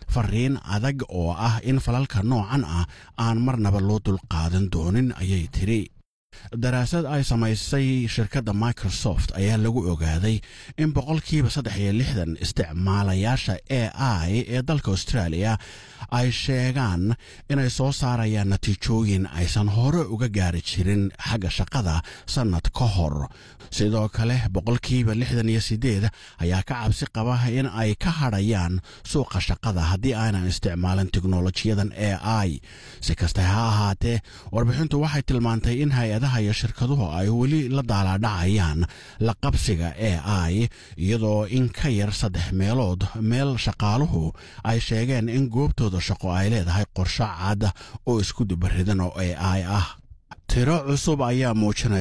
fariin adag oo ah in falalka noocan ah aan marnaba loo dulqaadan doonin ayay tiri daraasad ay samaysay shirkadda microsoft ayaa lagu ogaaday in boqolkiiba saddex iyo lixdan isticmaalayaasha a i ee dalka australia ay sheegaan inay soo saarayaan natiijooyin aysan hore uga gaari jirin xagga shaqada sannad ka hor sidoo kale boqolkiiba lixdan iyo sideed ayaa ka cabsi qaba in ay ka hadhayaan suuqa shaqada haddii aanan isticmaalin teknolojiyadan a i si kasta ha ahaatee warbixintu waxay tilmaantay in hay-adaha iyo shirkaduhu ay weli la daalaadhacayaan la qabsiga a i iyadoo in ka yar saddex meelood meel shaqaaluhu ay sheegeen in goobtooda shaqo ay leedahay qorsho cad oo isku dubaridan oo a i ah tiro cusub ayaa muujinaya